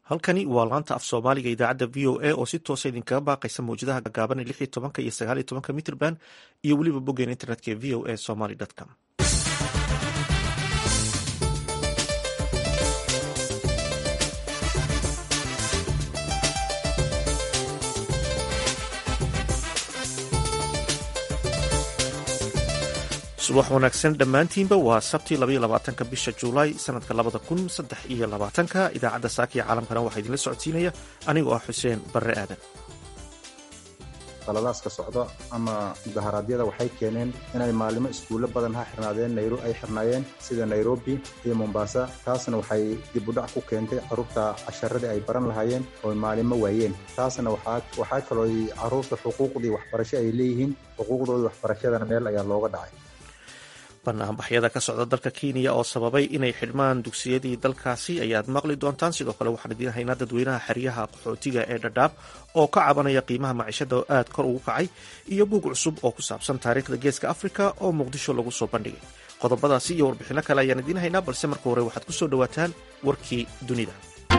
halkani waa laanta af soomaaliga idaacadda v o a oo si toosa idinkaga baaqaysa mawjadaha gaagaaban lix iyo tobanka iyo sagaal iyo tobanka mitrband iyo weliba boggeen internetka ee v o a somaly com subax wanaagsan dhammaantiinba waa sabtii labaiyo labaatanka bisha juulaay sanadka labada kun saddex iyo labaatanka idaacadda saakiya caalamkana waxaa idinla socodsiinaya anigoo ah xuseen barre aadan qalalaaska socda ama mudaharaadyada waxay keeneen inay maalimo iskuullo badan ha xirnaadeen ay xirnaayeen sida nairobi iyo mombasa taasna waxay dib u dhac ku keentay carruurta casharadii ay baran lahaayeen oo maalimo waayeen taasna waxaa kaloo carruurta xuquuqdii waxbarasho ay leeyihiin xuquuqdoodii waxbarashadana meel ayaa looga dhacay banaanbaxyada ka socda dalka kenya oo sababay inay xidhmaan dugsiyadii dalkaasi ayaad maqli doontaan sidoo kale waxaan idiin haynaa dadweynaha xeryaha qaxootiga ee dhadhaab oo ka cabanaya qiimaha maciishada oo aad kor ugu kacay iyo buug cusub oo ku saabsan taariikhda geeska afrika oo muqdisho lagu soo bandhigay qodobadaasi iyo warbixinno kale ayaan idiin haynaa balse marka hore waxaad ku soo dhowaataan warkii dunida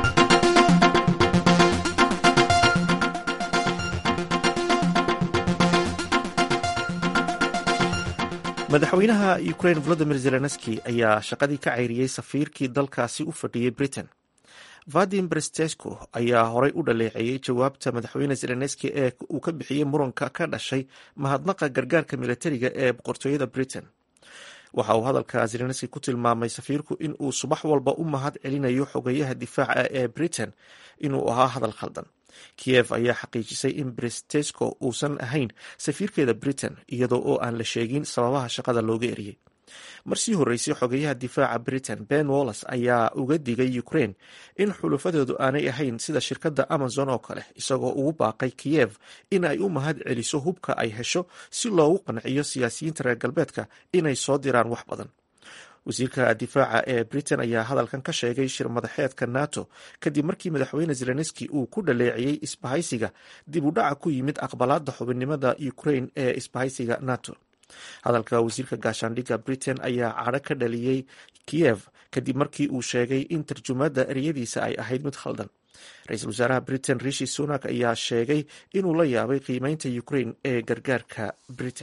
madaxweynaha ukraine volodimir zelenski ayaa shaqadii ka cayriyey safiirkii dalkaasi u fadhiyey britain vadim brestesco ayaa horey u dhaleeceeyey jawaabta madaxweyne zelenski ee uu ka bixiyey muranka ka dhashay mahadnaqa gargaarka militariga ee boqortooyada britain waxa uu hadalka zelenski ku tilmaamay safiirku in uu subax walba u mahad celinayo xogeyaha difaaca ee britain inuu ahaa hadal khaldan kiev ayaa xaqiijisay in brestesco uusan ahayn safiirkeeda britain iyadoo oo aan la sheegin sababaha shaqada looga eriyey marsii horreysay xogeyaha difaaca britain ben wallas ayaa uga digay ukraine in xulufadeedu aanay ahayn sida shirkadda amazon oo kale isagoo ugu baaqay kiyev in ay u mahad celiso hubka ay hesho si loogu qanciyo siyaasiyiinta reer galbeedka inay soo diraan wax badan wasiirka difaaca ee britain ayaa hadalkan ka sheegay shir madaxeedka nato kadib markii madaxweyne zelenski uu ku dhaleeciyey isbahaysiga dib u dhaca ku yimid aqbalaada xubinnimada ukraine ee isbahaysiga nato hadalka wasiirka gaashaandhigga britain ayaa cadho ka dhaliyey kiyev kadib markii uu sheegay in tarjumaadda eryadiisa ay ahayd mid khaldan ra-iisul wasaaraha britain rishi sunak ayaa sheegay inuu la yaabay qiimeynta ukraine ee gargaarka britain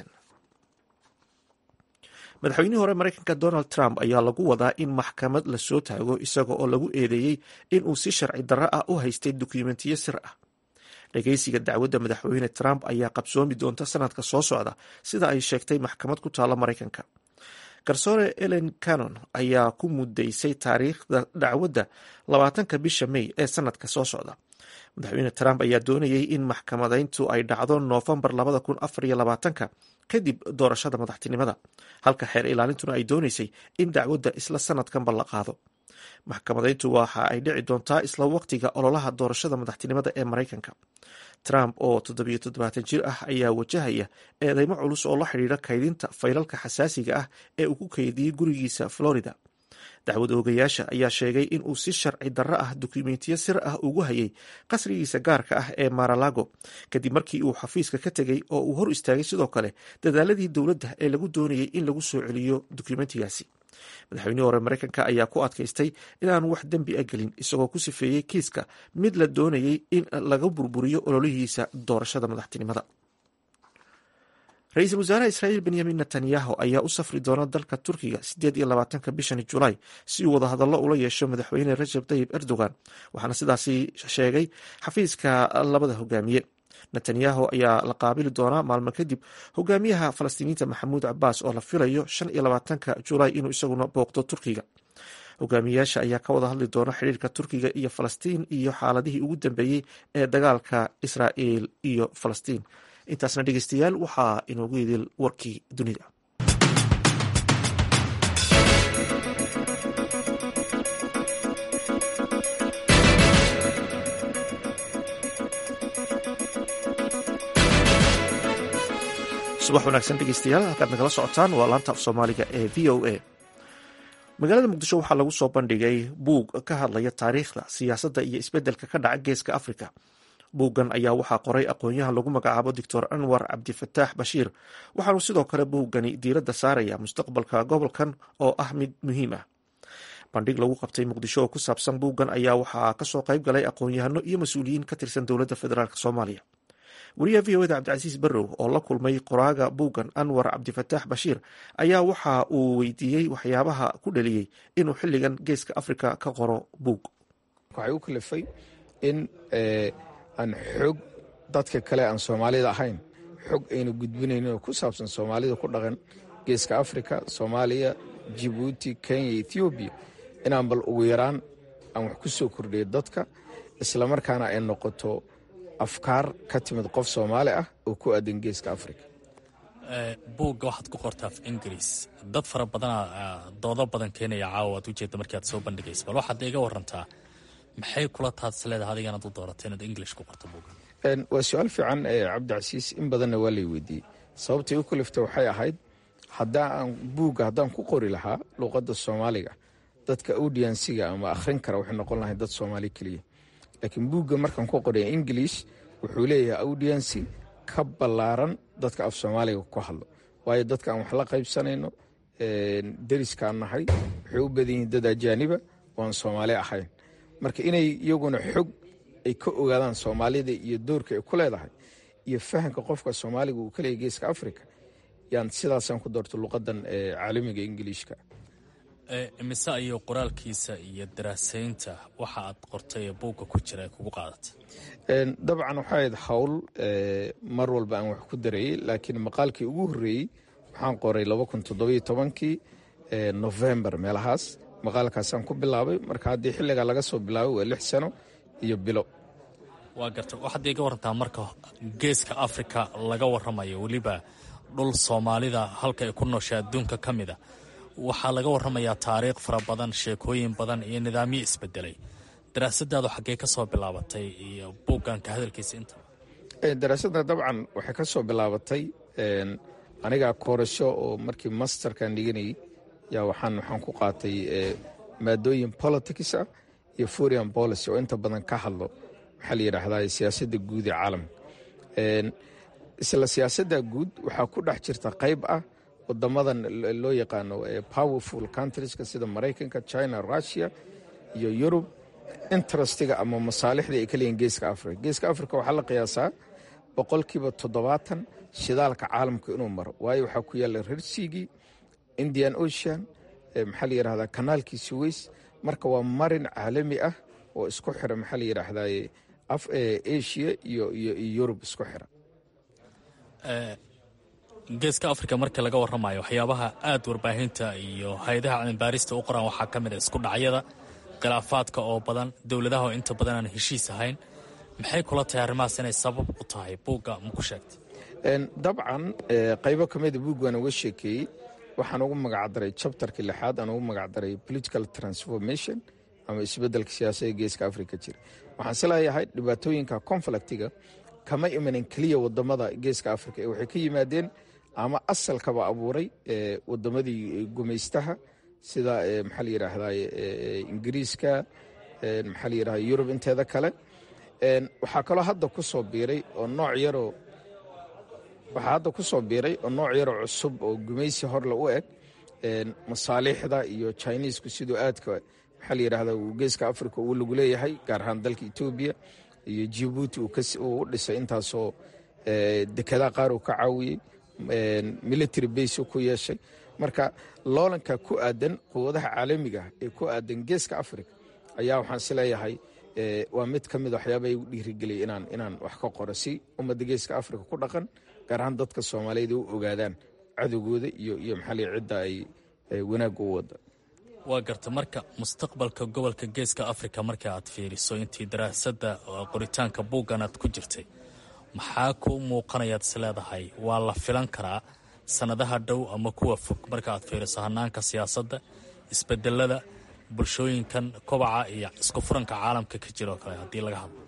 madaxweynihii hore mareykanka donald trump ayaa lagu wadaa in maxkamad lasoo taago isaga oo lagu eedeeyey inuu si sharci darro ah u haystay dukumentiyo sir ah dhageysiga dacwadda madaxweyne trump ayaa qabsoomi doonta sanadka soo socda sida ay sheegtay maxkamad ku taalla mareykanka garsoore ellen canon ayaa ku mudaysay taariikhda dacwadda labaatanka bisha may ee sanadka soo socda madaxweyne trump ayaa doonayay in maxkamadeyntu ay dhacdo noofembar labada kun afar iyo labaatanka kadib doorashada madaxtinimada halka xeer ilaalintuna ay doonaysay in dacwadda isla sanadkanba la qaado maxkamadeyntu waxa ay dhici doontaa isla waqtiga ololaha doorashada madaxtinimada ee mareykanka trump oo toddobiyo toddobaatan jir ah ayaa wajahaya eedeymo culus oo la xidhiidha kaydinta faylalka xasaasiga ah ee uu ku kaydiyey gurigiisa florida dacwad oogayaasha ayaa sheegay in uu si sharci darro ah dukumentiyo sir ah ugu hayay qasrigiisa gaarka ah ee maralago kadib markii uu xafiiska ka tegey oo uu hor istaagay sidoo kale dadaaladii dowladda ee lagu doonayay in lagu soo celiyo dukumentigaasi madaxweynihii hore mareykanka ayaa ku adkaystay inaanu wax dembi a gelin isagoo ku sifeeyey kiiska mid la doonayay in laga burburiyo ololihiisa doorashada madaxtinimada ra-iisul wasaaraha israa'iil benyamin netanyahu ayaa u safri doona dalka turkiga siddeed iyo labaatanka bishani julaay si uu wadahadallo ula yeesho madaxweyne rajab tayib erdogan waxaana sidaasi sheegay xafiiska labada hogaamiye netanyahu ayaa la qaabili doonaa maalmo kadib hogaamiyaha falastiiniyiinta maxamuud cabaas oo la filayo shan iyo labaatanka julaay inuu isaguna booqdo turkiga hogaamiyayaasha ayaa ka wada hadli doona xidhiirka turkiga iyo falastiin iyo xaaladihii ugu dambeeyey ee dagaalka israa'iil iyo falastiin intaasna dhegeystayaal waxaa inoogu idil warkii dunida subax wanaagsan dhegeystayaal halkaad nagala socotaan waa laanta af soomaaliga ee v o a magaalada muqdisho waxaa lagu soo bandhigay buug ka hadlaya taariikhda siyaasadda iyo isbeddelka ka dhaca geeska afrika buuggan ayaa waxaa qoray aqoon-yahan lagu magacaabo doctor anwar cabdifataax bashiir waxaanu sidoo kale buuggani diiradda saaraya mustaqbalka gobolkan oo ah mid muhiim ah bandhig lagu qabtay muqdisho oo ku saabsan buuggan ayaa waxaa kasoo qayb galay aqoon-yahano iyo mas-uuliyiin ka tirsan dowladda federaalk soomaaliya wariyaha v o eda cabdicasiis barrow oo la kulmay qoraaga buuggan anwar cabdifataax bashiir ayaa waxa uu weydiiyey waxyaabaha ku dhaliyey inuu xilligan geeska afrika ka qoro buug waxay u kalifay in aan xog dadka kale aan soomaalida ahayn xog aynu gudbinaynin oo ku saabsan soomaalida ku dhaqan geeska afrika soomaaliya jibuuti kenya ethoobiya inaan bal ugu yaraan aan wax ku soo kordhiyo dadka islamarkaana ay noqoto afkaar ka timid qof soomaali ah oo ku aadan geeska afrika buugga waxaad ku qortaa af ingiriis dad fara badana doodo badan keenaya caawa waad ujeedda markii aad soo bandhigaysa bal waxaad iga warantaa maxay kula taadis leedahay adiga inaad u doorato inaad english ku qorto buugga waa su-aal fiican cabdicasiis in badanna waa lay weydiiyey sababtay u kalifta waxay ahayd haddaan buugga haddaan ku qori lahaa luuqadda soomaaliga dadka audiensiga ama akhrin kara waxay noqon lahay dad soomaali keliya laakiin buugga markaan ku qoraya ingilish wuxuu leeyahay audiensi ka ballaaran dadka af soomaaliga ku hadlo waayo dadka aan wax la qaybsanayno deriskaan nahay waxay u badan yihiin dad ajaaniba oo aan soomaali ahayn marka inay iyaguna xog ay ka ogaadaan soomaalida iyo doorka ay ku leedahay iyo fahamka qofka soomaaliga uu ka leeyahy geeska africa yaan sidaasaan ku doorto luqadan caalamiga ingiliishka mise ayuu qoraalkiisa iyo daraasaynta waxa aad qortay ee buugga ku jira ee kugu qaadata dabcan waxay ahayd hawl mar walba aan wax ku darayey laakiin maqaalkii ugu horreeyey waxaan qoray kii novembar meelahaas maqaalkaasaan ku bilaabay marka haddii xilligaa laga soo bilaabay waa lix sano iyo bilo waa garta waxaad iga warantaa marka geeska afrika laga warramayo weliba dhul soomaalida halka ay ku nooshay adduunka ka mida waxaa laga warramayaa taariikh fara badan sheekooyin badan iyo nidaamyo isbedelay daraasadaadu xaggee ka soo bilaabatay iyo buugganka hadalkiisa inta daraasadda dabcan waxay ka soo bilaabatay anigaa koorasho oo markii masterkan dhiganayay yaa waxaan waxaan ku qaatay maadooyin politics ah iyo foreign policy oo inta badan ka hadlo waxaa la yidhaahdaa siyaasadda guud ee caalamka isla siyaasadda guud waxaa ku dhex jirta qayb ah wadamadan loo yaqaano powerful countrieska sida maraykanka china russia iyo yurub interestiga ama masaalixdii ay ka leeyihin geeska africa geeska africa waxaa la qiyaasaa boqolkiiba toddobaatan shidaalka caalamka inuu maro waayo waxaa ku yaalla rersigii indian ocean maxaa la yidhahdaa kanaalkii suweys marka waa marin caalami ah oo isku xira maxaa la yidhaahdaa asia iyo iyo yurub isku xira geeska afrika markii laga warramayo waxyaabaha aad warbaahinta iyo hay-adaha cilmibaarista u qoraan waxaa ka mid a isku dhacyada khilaafaadka oo badan dowladaha oo inta badan aan heshiis ahayn maxay kula tahay arrimahaas inay sabab u tahay buugga ma ku sheegtay dabcan qaybo ka mida buug waan uga sheekeeyey waxaan ugu magacdaray chapterka lixaad aan ugu magacdaray political transformation ama isbeddelka siyaasadda geeska afrika jira waxaan is leeyahay dhibaatooyinka conflictiga kama imanin keliya wadamada geeska afrika ee waxay ka yimaadeen ama asalkaba abuuray wadamadii gumaystaha sida maxaa la yidhaahdaa ingiriiska maxaa la yidhahda yurub inteeda kale waxaa kaloo hadda ku soo biiray oo nooc yaroo waxaa hadda ku soo biiray oo nooc yaroo cusub oo gumaysi horle u eg masaaliixda iyo chinesku siduu aadka maxaa la yidhahda uu geeska africa uu lagu leeyahay gaar ahaan dalka etoobiya iyo jibuuti uu u dhisay intaasoo dekedaa qaar uu ka caawiyey military base ku yeeshay marka loolanka ku aadan quwadaha caalamiga ee ku aadan geeska africa ayaa waxaan is leeyahay waa mid ka mid waxyaaba igu dhiirigeliyay inaan inaan wax ka qoro si ummadda geeska africa ku dhaqan gaar ahaan dadka soomaaliyed u ogaadaan cadowgooda iyo iyo maxaa la cidda ay wanaagga u wada waa garta marka mustaqbalka gobolka geeska africa marka aad fiiriso intii daraasadda qoritaanka buuggan aad ku jirtay maxaa ku muuqanayaad is leedahay waa la filan karaa sannadaha dhow ama kuwa fog marka aad fiiriso hanaanka siyaasadda isbedelada bulshooyinkan kobaca iyo isku furanka caalamka ka jira oo kale haddii laga hadlo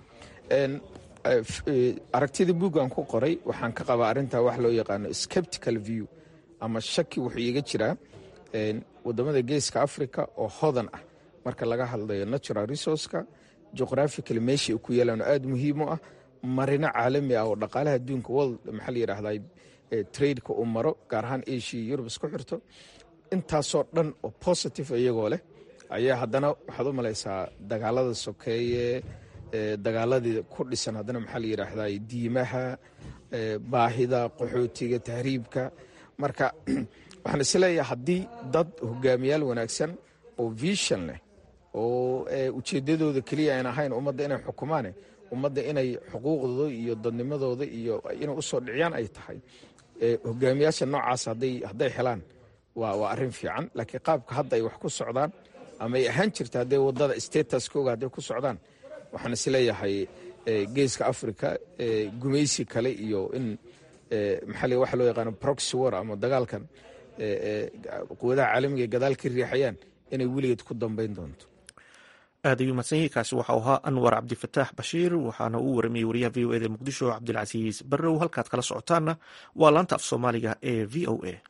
aragtida buuggan ku qoray waxaan ka qabaa arrintaa wax loo yaqaano skeptical view ama shaki wuxuu iiga jiraa wadamada geeska africa oo hodan ah marka laga hadlayo natural resourceka geographical meesha ku yeelaan oo aada muhiim u ah marino caalami ah oo dhaqaalaha adduunka world maxaa la yidhahdaa tradeka uu maro gaar ahaan asia yurub isku xirto intaasoo dhan oo positive iyagoo leh ayaa haddana waxaad u malaysaa dagaalada sokeeye dagaaladii ku dhisan haddana maxaa la yidhaahdaa diimaha baahida qaxootiga tahriibka marka waxaan isleeyahay haddii dad hogaamiyaal wanaagsan oo vision leh oo ujeedadooda keliya aan ahayn ummadda inay xukumaane ummadda inay xuquuqdooda iyo dadnimadooda iyo inay usoo dhiciyaan ay tahay hogaamiyaasha noocaas hadday helaan waa arin fiican laakiin qaabka hadda ay wax ku socdaan ama ay ahaan jirta haddee wadada statuskooga hadday ku socdaan waxaan isleeyahay geeska africa gumaysi kale iyo in maxaa waxa loo yaqaano proxy war ama dagaalkan quwadaha caalamiga gadaal ka riixayaan inay weligeed ku dambayn doonto aad ayuu mahadsan yahay kaasi waxau ahaa anwar cabdifataax bashiir waxaana uu waramayey wariyaha v o eda muqdisho cabdilcasiis barrow halkaad kala socotaanna waa laanta af soomaaliga ee v o a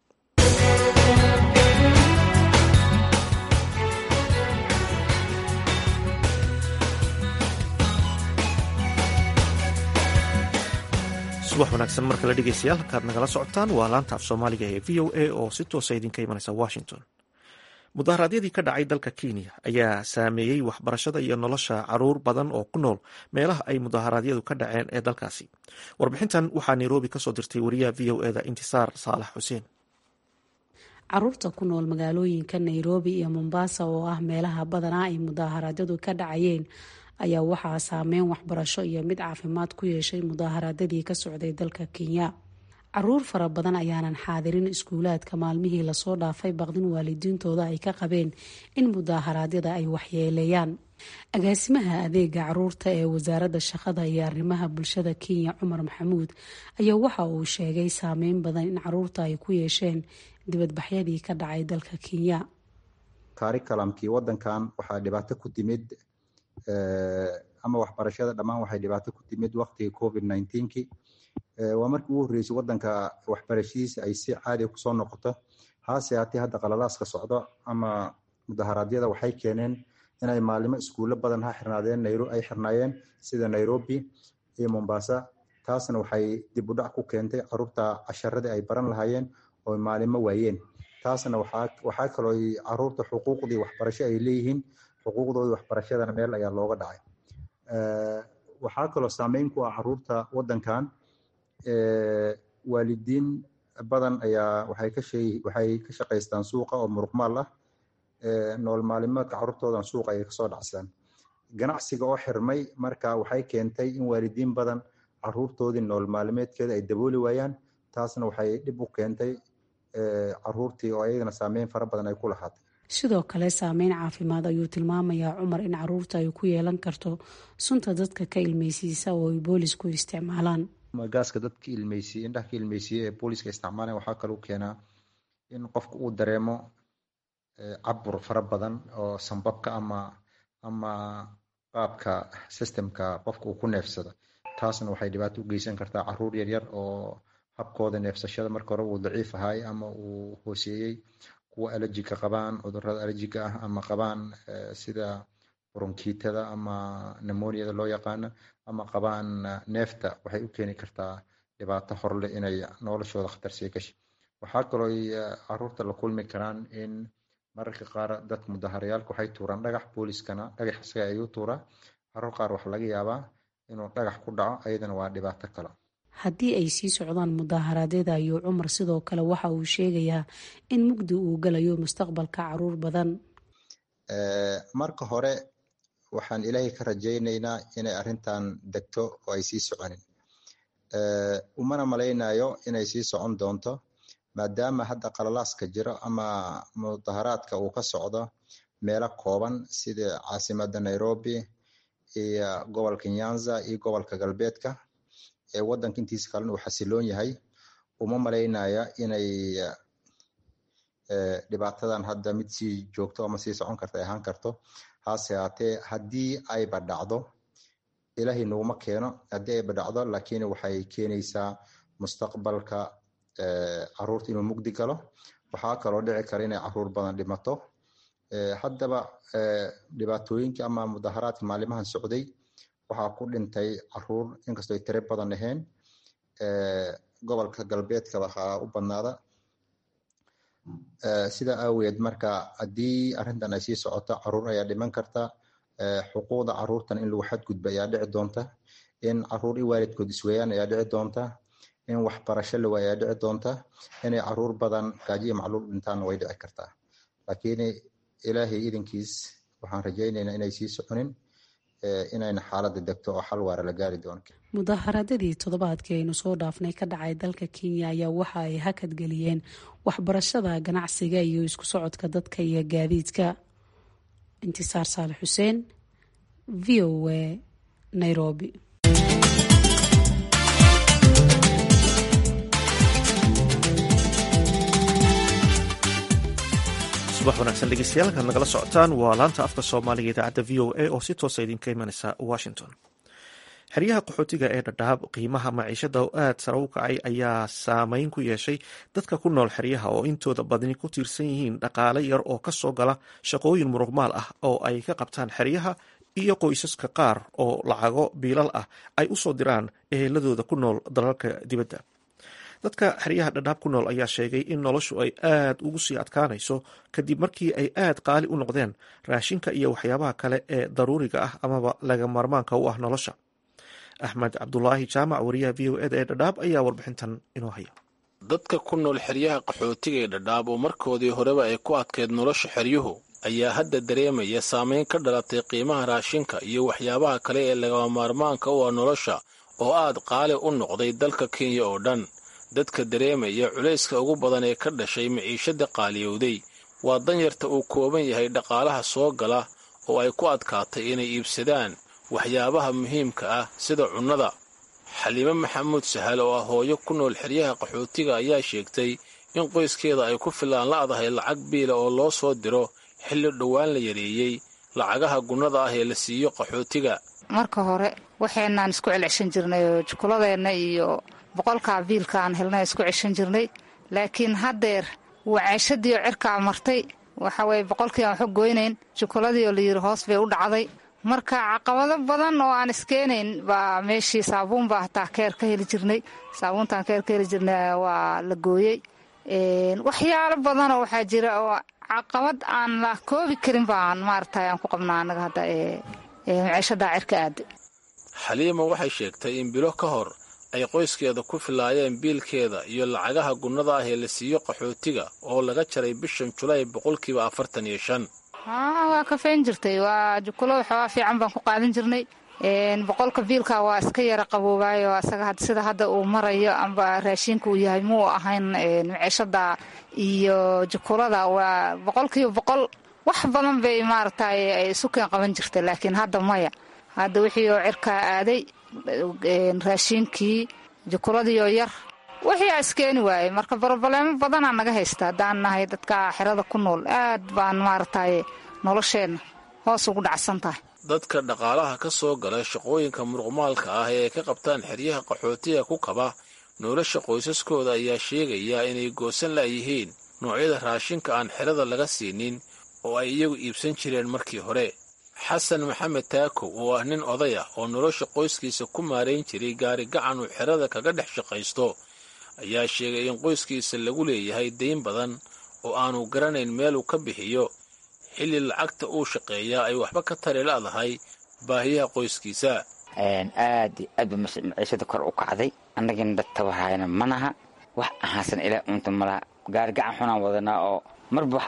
subax wanaagsan mar kale dhegeystayaal halkaad nagala socotaan waa laanta af soomaaliga ee v o a oo si toosa idinka imanaysa washington mudaharaadyadii ka dhacay dalka kenya ayaa saameeyey waxbarashada iyo nolosha caruur badan oo ku nool meelaha ay mudaharaadyadu ka dhaceen ee dalkaasi warbixintan waxaa nairobi kasoo dirtay wariyaha v o eda intisaar saalax xuseen caruurta ku nool magaalooyinka nairobi iyo mombasa oo ah meelaha badanaa ay mudaharaadyadu ka dhacayeen ayaa waxaa saameyn waxbarasho iyo mid caafimaad ku yeeshay mudaharaadyadii ka socday dalka kenya caruur fara badan ayaanan xaadirin iskuulaadka maalmihii lasoo dhaafay baqdin waalidiintooda ay ka qabeen in mudaaharaadyada ay waxyeeleeyaan agaasimaha adeega caruurta ee wasaaradda shaqada iyo arrimaha bulshada kenya cumar maxamuud ayaa waxa uu sheegay saameyn badan in caruurta ay ku yeesheen dibadbaxyadii ka dhacay dalka kenya kaarikalamkii wadankan waxaa dhibaato ku timid ama waxbarashada dhammaan waxay dhibaato ku timid waqtigii covid nineteen-ki waa markii ugu horreysay wadanka waxbarashadiisa ay si caadiga kusoo noqoto haase haatee hadda qalalaaska socdo ama mudaharaadyada waxay keeneen inay maalimo iskuulo badan ha xirnaadeen ay xirnaayeen sida nairobi iyo mombasa taasna waxay dib u dhac ku keentay caruurta casharadii ay baran lahaayeen oo maalimo waayeen taasna waxaa kaloo caruurta xuquuqdii waxbarasho ay leeyihiin xuquuqdoodii waxbarashadana meel ayaa looga dhacay waxaa kaloo saameyn ku ah caruurta wadankan waalidiin badan ayaa waxay ka waxay ka shaqaystaan suuqa oo muruqmaal ah nool maalimeedka caruurtoodan suuqa ayay kasoo dhacsadaan ganacsiga oo xirmay marka waxay keentay in waalidiin badan caruurtoodii nool maalimeedkeeda ay dabooli waayaan taasna waxay dhib u keentay caruurtii oo ayagana saameyn fara badan ay ku lahaatay sidoo kale saameyn caafimaad ayuu tilmaamayaa cumar in caruurta ay ku yeelan karto sunta dadka ka ilmeysiisa oo ay boolisku isticmaalaan gaaska dadka ilmeysiye indhaha ka ilmeysiye ee booliska isticmaalan waxaa kaloo keenaa in qofka uu dareemo cabur fara badan oo sambabka ama ama qaabka systemka qofka uu ku neefsado taasna waxay dhibaato u geysan kartaa caruur yaryar oo habkooda neefsashada marka hore uu daciif ahay ama uu hooseeyey kuwa allergiga qabaan cudurada allergiga ah ama qabaan sida bronkitada ama nemoniada loo yaqaano ama qabaan neefta waxay u keeni kartaa dhibaato horleh inay noloshooda khatarsii gashay waxaa kaloo caruurta la kulmi karaan in mararka qaar dadka mudaharayaalka waxay tuuraan dhagax booliskana dhagax isaga ayuu tuuraa caruur qaar waxa laga yaabaa inuu dhagax ku dhaco ayadana waa dhibaato kale haddii ay sii socdaan mudaharaadyada ayuu cumar sidoo kale waxa uu sheegayaa in mugdi uu galayo mustaqbalka caruur badan marka hore waxaan ilaahay ka rajaynaynaa inay arrintan degto oo ay sii soconin umana malaynayo inay sii socon doonto maadaama hadda qalalaaska jiro ama mudaharaadka uu ka socdo meelo kooban sida caasimada nairobi iyo gobolka nyanza iyo gobolka galbeedka ee wadanka intiisa kalena uu xasiloon yahay uma malaynaya inay dhibaatadan hadda mid sii joogto ama sii socon karta ay ahaan karto hase haatee haddii ayba dhacdo ilaahay naguma keeno haddii ayba dhacdo laakiin waxay keenaysaa mustaqbalka caruurta inuu mugdi galo waxaa kaloo dhici kara inay caruur badan dhimato haddaba dhibaatooyinkii ama mudaharaadka maalimahan socday waxaa ku dhintay caruur inkastoo ay tire badan ahayn gobolka galbeedka waxaa u badnaada sidaa aaweed marka haddii arrintan ay sii socoto caruur ayaa dhiman karta xuquuqda caruurtan in lagu xadgudba ayaa dhici doonta in caruur i waalidkood isweeyaan ayaa dhici doonta in waxbarasho lawa ayaa dhici doonta inay caruur badan gaajiya macluul dhintaanna way dhici kartaa laakiin ilaahay idinkiis waxaan rajaynaynaa inay sii soconin inayna xaaladda degto oo xal waara la gaari doono mudaaharadadii toddobaadkii aynu soo dhaafnay ka dhacay dalka kenya ayaa waxa ay hakad geliyeen waxbarashada ganacsiga iyo isku socodka dadka iyo gaadiidka intisaar saalax xuseen v o a nairobi subax wanaagsan dhegeystayaal kaad nagala socotaan waa laanta afka soomaaliga idaacadda v o a oo si toosa idinka imanaysa washington xeryaha qaxootiga ee dhadhaab qiimaha maciishada oo aad sare u kacay ayaa saameyn ku yeeshay dadka ku nool xeryaha oo intooda badni ku tiirsan yihiin dhaqaale yar oo kasoo gala shaqooyin muruqmaal ah oo ay ka qabtaan xeryaha iyo qoysaska qaar oo lacago biilal ah ay usoo diraan eheladooda ku nool dalalka dibadda dadka xeryaha dhadhaab ku nool ayaa sheegay in noloshu ay aad ugu sii adkaanayso kadib markii ay aad qaali u noqdeen raashinka iyo waxyaabaha kale ee daruuriga ah amaba laga maarmaanka u ah nolosha axmed cabdulaahi jaamac wariyaha v o eda ee dhadhaab ayaa warbixintan inoo haya dadka ku nool xeryaha qaxootiga ee dhadhaab oo markoodii horeba ay ku adkeyd nolosha xeryuhu ayaa hadda dareemaya saameyn ka dhalatay qiimaha raashinka iyo waxyaabaha kale ee lagama maarmaanka u ah nolosha oo aad qaali u noqday dalka kenya oo dhan dadka dareemaya culayska ugu badan ee ka dhashay maciishada qaaliyowday waa danyarta uu kooban yahay dhaqaalaha soo gala oo ay ku adkaatay inay iibsadaan waxyaabaha muhiimka ah sida cunnada xaliime maxamuud sahal oo ah hooyo ku nool xeryaha qaxootiga ayaa sheegtay in qoyskeeda ay ku filaan la'dahay lacag biila oo loo soo diro xilli dhowaan la yareeyey lacagaha gunnada ah ee la siiyo qaxootiga marka hore waxaynaan isku celceshan jirnay oo jukuladeenna iyo boqolkaa biilka aan helnay isku ceshan jirnay laakiin haddeer wacaashadiioo cirkaa martay waxa weye boqolkii aan waxu goynayn jukuladii oo layidhi hoos bay u dhacday marka caqabado badan oo aan iskeenayn baa meeshii saabuun baa hataa keer ka heli jirnay saabuuntaan keer ka heli jirnay waa la gooyey waxyaalo badanoo waxaa jira oo caqabad aan la koobi karin baan maaragtay aan ku qabnaa annaga hadda ee maciishadaa cirka aaday xaliima waxay sheegtay in bilo ka hor ay qoyskeeda ku filaayeen biilkeeda iyo lacagaha gunnada ah ee la siiyo qaxootiga oo laga jaray bishan julaay boqolkiiba afartan iyo shan waa kafeyn jirtay waa jukulo waxoogaa fiican baan ku qaadan jirnay boqolka biilka waa iska yara qaboobaayo asaga sida hadda uu marayo amba raashinka uu yahay muu ahayn maciishada iyo jukulada waa boqolkiiba boqol wax badan bay maaragtay ay isu keen qaban jirta laakiin hadda maya hadda wixii oo cirkaa aaday raashiinkii jukuladiioo yar wixii aa iskeeni waayey marka barobaleemo badanaa naga haysta haddaan nahay dadka xerada ku nool aad baan maaragtay nolosheenna hoos ugu dhacsan tahay dadka dhaqaalaha ka soo gala shaqooyinka muruqmaalka ah ee ay ka qabtaan xeryaha qaxootiga ku kaba nolosha qoysaskooda ayaa sheegaya inay goosan la'yihiin noocyada raashinka aan xerada laga siinin oo ay iyagu iibsan jireen markii hore xasan maxamed taakow oo ah nin oday ah oo nolosha qoyskiisa ku maarayn jiray gaari gacan uu xerada kaga dhex shaqaysto ayaa sheegay in qoyskiisa lagu leeyahay dayn badan oo aanu garanayn meeluu ka bixiyo xilli lacagta uu shaqeeyaa ay waxba ka tari la'dahay baahiyaha qoyskiisa aad iyo aad ba maciishada kor u kacday annagina dad tabahayna manaha wax ahaasan ilaa unta malaha gaari gacan xunaan wadanaa oo marba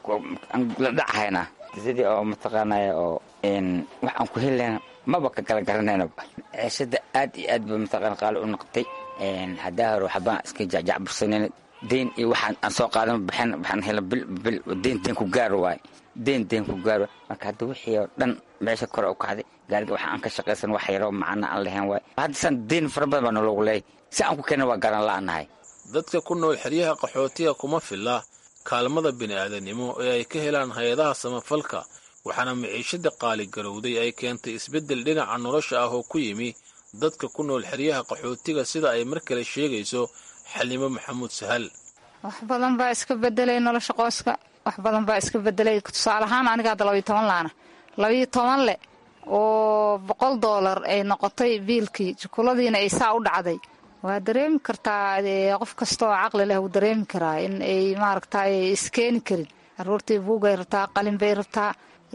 la dhacahaynaa sidii oo mataqaanaya oo wax aan ku hellayna maba ka kala garanaynaba ciishada aad iyo aad ba mataqaana qaali u noqotay haddaa hore waxbaan iska jacjacbursanayna deyn iyo waxaan aan soo qaadan baxin waxaan hela bil bil deyn deyn ku gaaro waaye deyn deyn ku gaaro marka hadda wixii oo dhan meesha kore u kacday gaariga waxa aan ka shaqaysan wax yaroo macana aan lahayn waaye hadda san deyn fara badan baa nologu leeyahy si aan ku keenna waa garan la'anahay dadka ku nool xeryaha qaxootiga kuma filla kaalmada bini'aadanimo ee ay ka helaan hay-adaha samafalka waxaana maciishada qaaligarowday ay keentay isbeddel dhinaca nolosha ah oo ku yimi dadka ku nool xeryaha qaxootiga sida ay mar kale sheegayso xalimo maxamuud sahal wax badan baa iska bedelay nolosha qoyska wax badan baa iska bedelay tusaale ahaan aniga hadda labayo toban laana labayo toban leh oo boqol doolar ay noqotay biilkii jukuladiina ay saa u dhacday waa dareemi kartaa qof kasta oo caqli leh wuu dareemi karaa in ay maaragta iskeeni karin caruurtii buugay rabtaa qalin bay rabtaa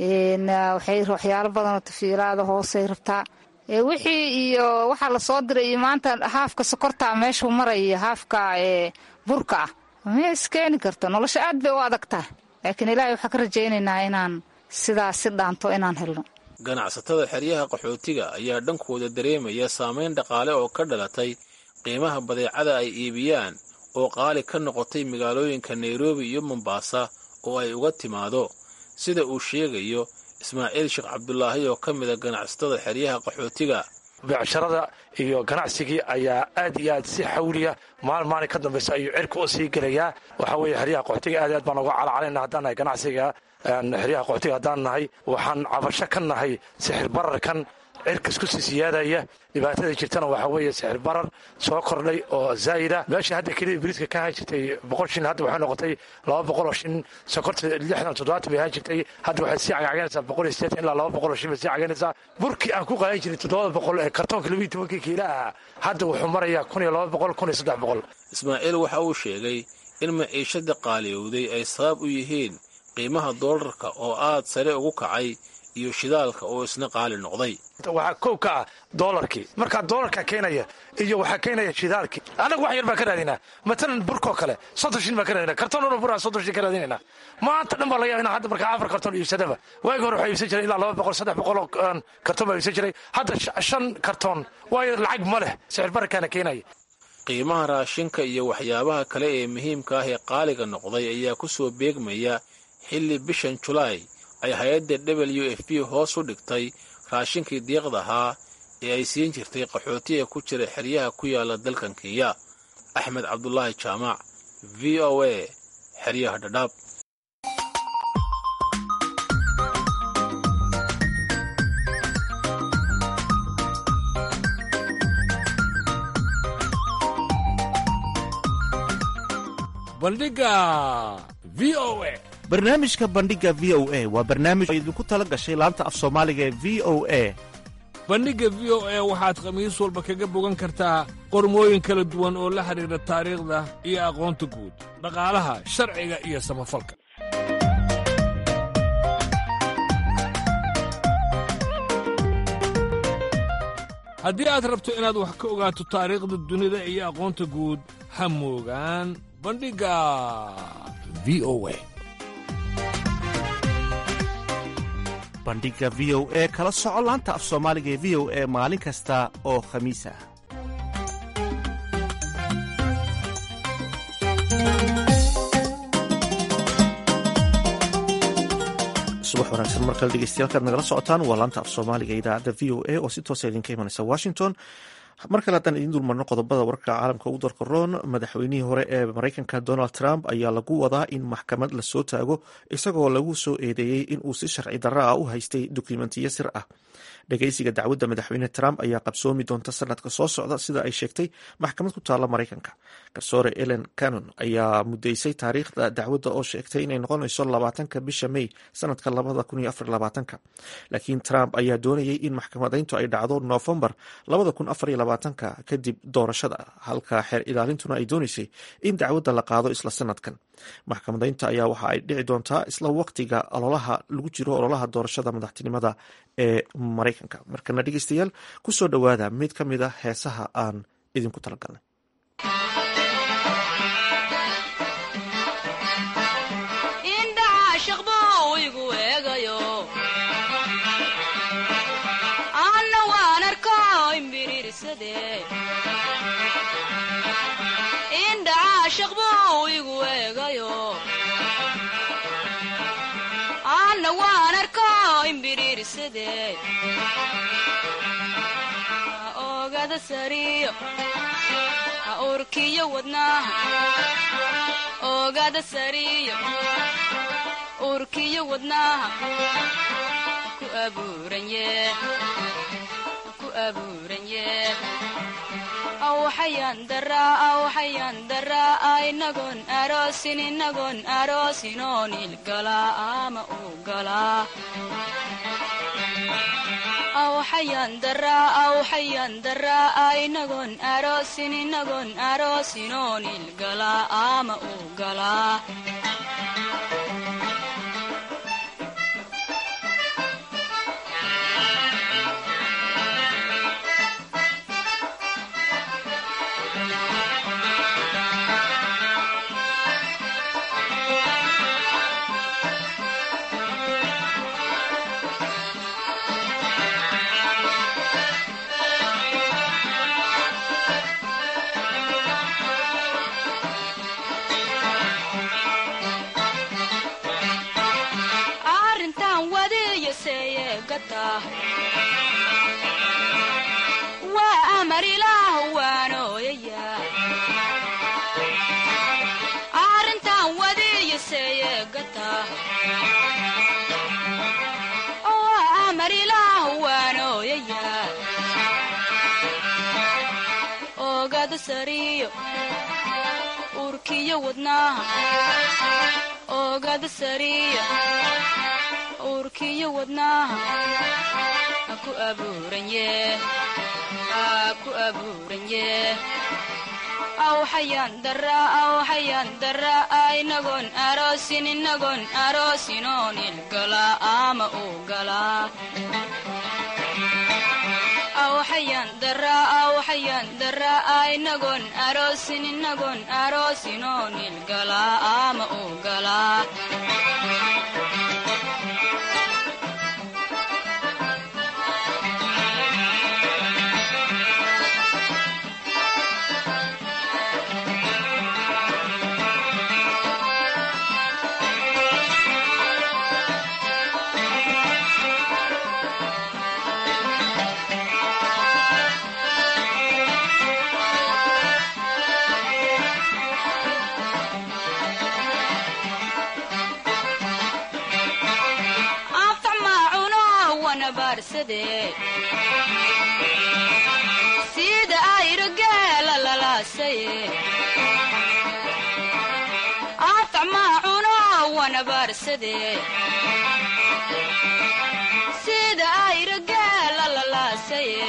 waxyaalo badanoo tafiilaada hoosay rabtaa wixii iyo waxaa lasoo diray iyo maanta haafka sokorta meeshuu maraya haafka burka ah ma iskeeni karto nolosha aad bay u adagtahay laakiin ilaahay waxaa ka rajaynaynaa inaan sidaas si dhaanto inaan helno ganacsatada xeryaha qaxootiga ayaa dhankooda dareemaya saamayn dhaqaale oo ka dhalatay qiimaha badeecada ay iibiyaan oo qaali ka noqotay magaalooyinka nairobi iyo mombaasa oo ay uga timaado sida uu sheegayo ismaaciil sheekh cabdulaahi oo ka mida ganacsatada xeryaha qaxootiga beecsharada iyo ganacsigii ayaa aad iyo aad si xawliya maalin maalin ka dambaysa ayuu cirka u sii gelayaa waxaa weeye xeryaha qaxootiga aad aad baan uga calcalayna haddaan nahay ganacsiga xeryaha qaxootiga haddaan nahay waxaan cabasho ka nahay sixir bararkan cirkas ku sii siyaadaya dhibaatada jirtana waxaa weeye sixir barar soo kordhay oo zaa'ida meesha hadda keliya biriiska ka ahaan jirtay boqol shin hadda waxay noqotay laba boqol oo shin sokorta lixdan toddobaatan bay ahaan jirtay hadda waxay sii cagcaganaysaa boqol iyo sideetan ilaa laba boqol oo shin bay sii caganaysaa burkii aan ku qaadan jiray toddobada boqol ee kartoonka labiiyo tobankii kiila ahaa hadda wuxuu marayaa kun iyo laba boqol kun iyo saddex boqol ismaaciil waxa uu sheegay in maciishada qaaliyowday ay sabab u yihiin qiimaha doolarka oo aad sare ugu kacay iyo shidaalka oo isna qaali noqday waxaa kow ka ah doolarkii markaa doolarka keenaya iyo waxaa keenaya shidaalkii annagu wax yar baan ka raadinaa matalan burkoo kale soddon shin baan ka raadina kartoon una buraa soddon shin ka raadinayna maanta dhan baa laga yaaba hadda markaa afar kartoon iibsadaba waagi hore waxaa iibsan jiray ilaa laba boqol saddex boqol oo kartoon baa iibsan jiray hadda shan kartoon waayo lacag ma leh sicir bararkaana keenaya qiimaha raashinka iyo waxyaabaha kale ee muhiimka ah ee qaaliga noqday ayaa ku soo beegmaya xilli bishan julaay ay hay-adda w f b hoos u dhigtay raashinkii diiqda ahaa ee ay siin jirtay qaxootiga ku jira xeryaha ku yaala dalkan kenya axmed cabdulaahi jaamac v o a xeryaha dhadhaab bandhiga v o a barnaamijka bandhiga v o a waa barnaamij oo idinku tala gashay laanta af soomaaliga ee v o a bandhigga v o a waxaad khamiis walba kaga bogan kartaa qormooyin kala duwan oo la xidhiidha taariikhda iyo aqoonta guud dhaqaalaha sharciga iyo samafalka haddii aad rabto inaad wax ka ogaato taariikhda dunida iyo aqoonta guud ha moogaan bandhigga v o a bandhiga v o e kala soco laanta af soomaaliga ee v o e maalin kasta oo khamiis ah subax wanaagsan mar kale dhegeystayaal nagala socotaan waa laanta af soomaaliga idaacadda v o a oo si toosa idinka imanaysa washington mar kale haddaan idiin dulmarno qodobada wararka caalamka ugu darka roon madaxweynihii hore ee maraykanka donald trump ayaa lagu wadaa in maxkamad lasoo taago isagoo lagu soo eedeeyey in uu si sharci darro ah u haystay dukumentiyo sir ah dhegeysiga dacwadda madaxweyne trump ayaa qabsoomi doonta sanadka soo socda sida ay sheegtay maxkamad ku taalla maraykanka garsoore ellen canon ayaa mudeysay taariikhda dacwadda oo sheegtay inay noqonayso labaatanka bisha may sanadka labada kun iyo afar labaatanka laakiin trump ayaa doonayay in maxkamadayntu ay dhacdo noofembar labada kun afar iyo labaatanka kadib doorashada halka xeer ilaalintuna ay dooneysay in dacwadda la qaado isla sanadkan maxkamadaynta ayaa waxa ay dhici doontaa isla waqtiga ololaha lagu jiro ololaha doorashada madaxtinimada ee maraykanka markana dhegeystayaal kusoo dhowaada mid ka mid a heesaha aan idinku talagalnay ogada sariyo ha urkiyo wadnaha ogada sariyo urkiyo wadnaha ku abuuranye ku abuuranye awxayan daraa awxayan daraa inagoon aroosin inagoon aroosinoon ilgalaa ama u galaa awxayan daraa awxayan daraa inagoon aroosin inagoon aroosinoo nilgalaa ama u galaa arrintan wadiyo seeyegata waa amar ilaah waanooyaya arrintan wadiyo seeyegata waa amar ilaah waanooyaya oogada sariyo urkiyo wadnaha oogada sariyo uurkiyo wadnaha ha ku abuuranye ha ku abuuranye awxayan daraa awxayan daraa inagoon aroosin inagoon aroosinoo nilgalaa ama u galaa awxayan daraa awxayan daraa inagoon aroosin inagoon aroosinoo nilgalaa ama u galaa anfac maacuno wana baarsadee sida ayro geela lalaasaye anfac maacuno wana baarsadee sida ayro geela lalaasaye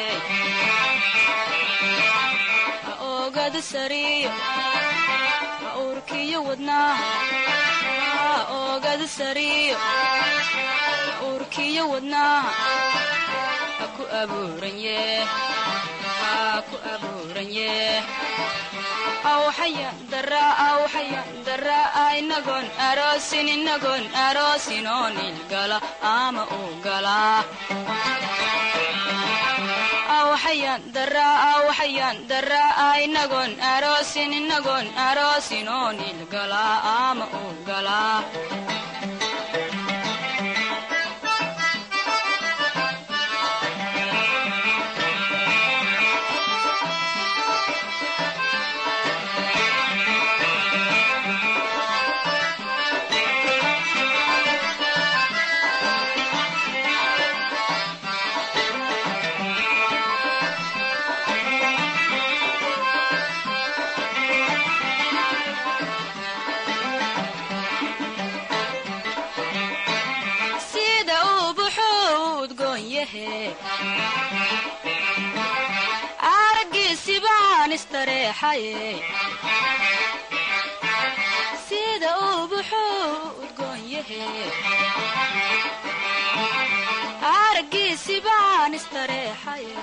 ha oogada sariyo ha uurkiyo wadnaha ha oogada sariyo uurkiyo wadnaha ha ku abuuranye ha ku abuuranye awxayan daraa awxayan daraa inagoon aroosin inagoon aroosinoo nilgala ama u galaa awxayan daraa awxayan daraa inagoon aroosin inagoon aroosinoo nilgalaa ama u galaa sida uu buxuu udgoon yahe araggiisi baan istareexaye sida uu buxuu udgoon yahe araggiisi baan istareexaye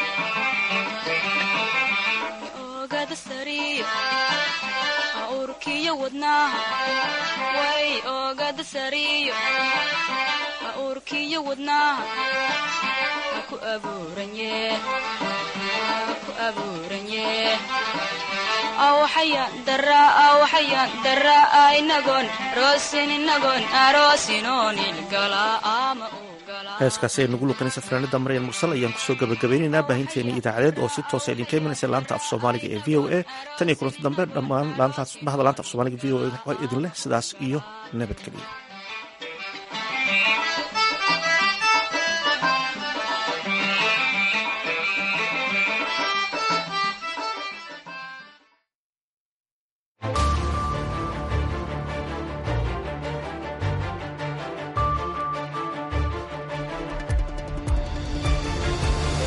oogada sariyo ha urkiyo wadnaha way oogada sariyo ha urkiyo wadnaha ha ku abuuranye ha ku abuuranye awxayan daraa awxayan daraa inagoon aroosin inagoon aroosinoo nilgalaa ama u galaa heeskaasi ay nagu luqanaysa fanaanada maryan mursal ayaan kusoo gabagabeynaynaa baahinteeni idaacadeed oo si toosa idinka imanaysa laanta af soomaaliga ee v o a tan iyo kulanti dambe dhammaan bahda laanta af soomaaliga v o a idin leh sidaas iyo nabadgelyo